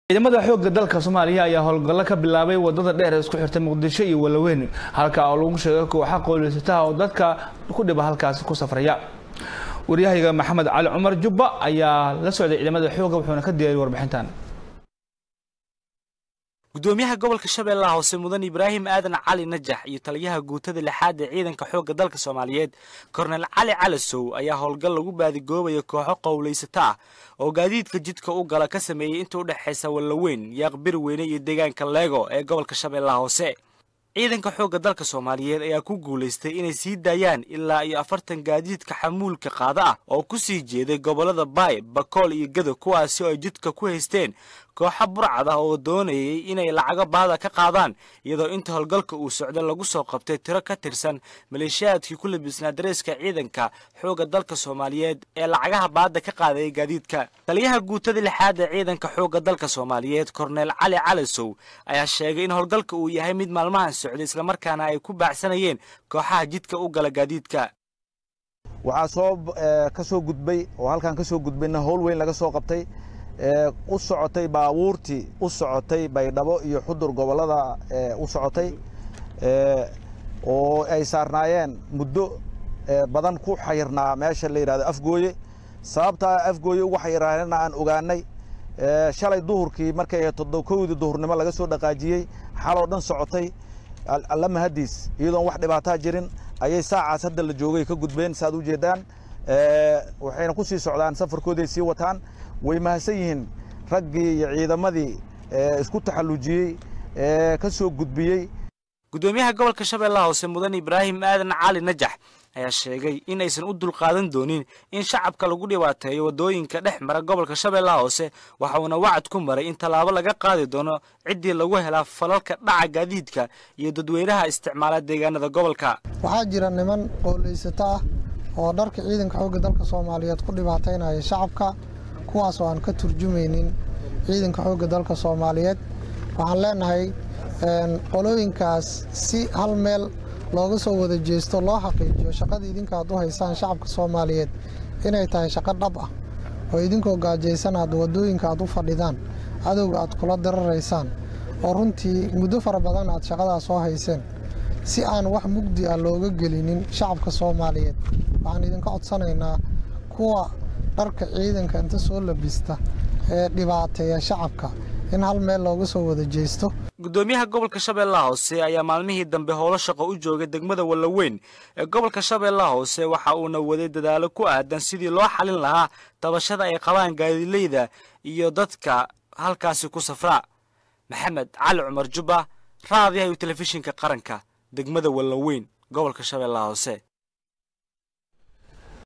ciidamada xoogga dalka soomaaliya ayaa howlgallo ka bilaabay wadada dheer ee isku xirta muqdisho iyo walaweyn halka oo lagu sheegay kooxa qowleysataha oo dadka ku dhiba halkaasi ku safraya waryahayga maxamed cali cumar jubba ayaa la socday ciidamada xoogga wuxuuna ka diyaariyay warbixintan gudoomiyaha gobolka shabeellaha hoose mudan ibraahim aadan cali najax iyo taliyaha guutada lixaad ee ciidanka xoogga dalka soomaaliyeed kornel cali calasow ayaa howlgal lagu baadigoobayo kooxo qowlaysata ah oo gaadiidka jidka u gala ka sameeyey inta u dhexaysa wallaweyn yaaqbir weyne iyo deegaanka leego ee gobolka shabeellaha hoose ciidanka xoogga dalka soomaaliyeed ayaa ku guulaystay inay sii daayaan ilaa iyo afartan gaadiidka xamuulka qaada ah oo ku sii jeeday gobollada baay bakool iyo gado kuwaasi oo ay jidka ku haysteen kooxa burcad ah oo doonayay inay lacago baada ka qaadaan iyadoo inta howlgalka uu socda lagu soo qabtay tiro ka tirsan maleeshiyaadkii ku labisnaa dareeska ciidanka xoogga dalka soomaaliyeed ee lacagaha baada ka qaadaya gaadiidka taliyaha guutada lixaad ee ciidanka xoogga dalka soomaaliyeed korneel cali calasow ayaa sheegay in howlgalka uu yahay mid maalmahan socday islamarkaana ay ku baacsanayeen kooxaha jidka u gala gaadiidka waxaa soo ka soo gudbay oo halkan ka soo gudbayna howl weyn laga soo qabtay u socotay baabuurtii u socotay baydhabo iyo xudur gobollada u socotay oo ay saarnaayeen muddo badan ku xayirnaa meesha la yidhahdo afgooye sababtaa afgooye ugu xayiraanana aan ogaanay shalay duhurkii markay kowdii duhurnimo laga soo dhaqaajiyey xaloo dhan socotay alla mahadiis iyadoon wax dhibaataa jirin ayay saacaas hadda la joogay ka gudbeen saaad u jeedaan waxayna ku sii socdaan safarkooday sii wataan way mahadsan yihiin raggii iyo ciidamadii isku taxallujiyey ee ka soo gudbiyey gudoomiyaha gobolka shabeellaha hoose mudan ibraahim aadan cali najax ayaa sheegay in aysan u dulqaadan doonin in shacabka lagu dhibaateeyo waddooyinka dhex mara gobolka shabeellaha hoose waxa uuna wacad ku maray in tallaabo laga qaadi doono ciddii lagu helaa falalka dhaca gaadiidka iyo dadweynaha isticmaala deegaanada gobolka waxaa jira niman qowlaysato ah oo dharka ciidanka xoogga dalka soomaaliyeed ku dhibaataynaya shacabka kuwaas oo aan ka turjumaynin ciidanka xoogga dalka soomaaliyeed waxaan leenahay qolooyinkaas si hal meel looga soo wada jeesto loo xaqiijiyo shaqada idinka aad u haysaan shacabka soomaaliyeed inay tahay shaqo dhab ah oo idinkoo gaajaysan aad waddooyinka aad u fadhidaan cadowga aad kula diraraysaan oo runtii muddo fara badan aad shaqadaas soo hayseen si aan wax mugdi ah looga gelinin shacabka soomaaliyeed waxaan idinka codsanaynaa kuwa dharka ciidanka inta soo labista ee dhibaateeya shacabka in hal meel looga soo wada jeesto gudoomiyaha gobolka shabeellaha hoose ayaa maalmihii dambe howlo shaqo u joogay degmada wallaweyn ee gobolka shabeellaha hoose waxa uuna waday dadaalo ku aadan sidii loo xalin lahaa tabashada ay qabaan gaadileyda iyo dadka halkaasi ku safraa maxamed cali cumar jubba raadiyaha iyo telefishinka qaranka degmada wallaweyn gobolka shabeellaha hoose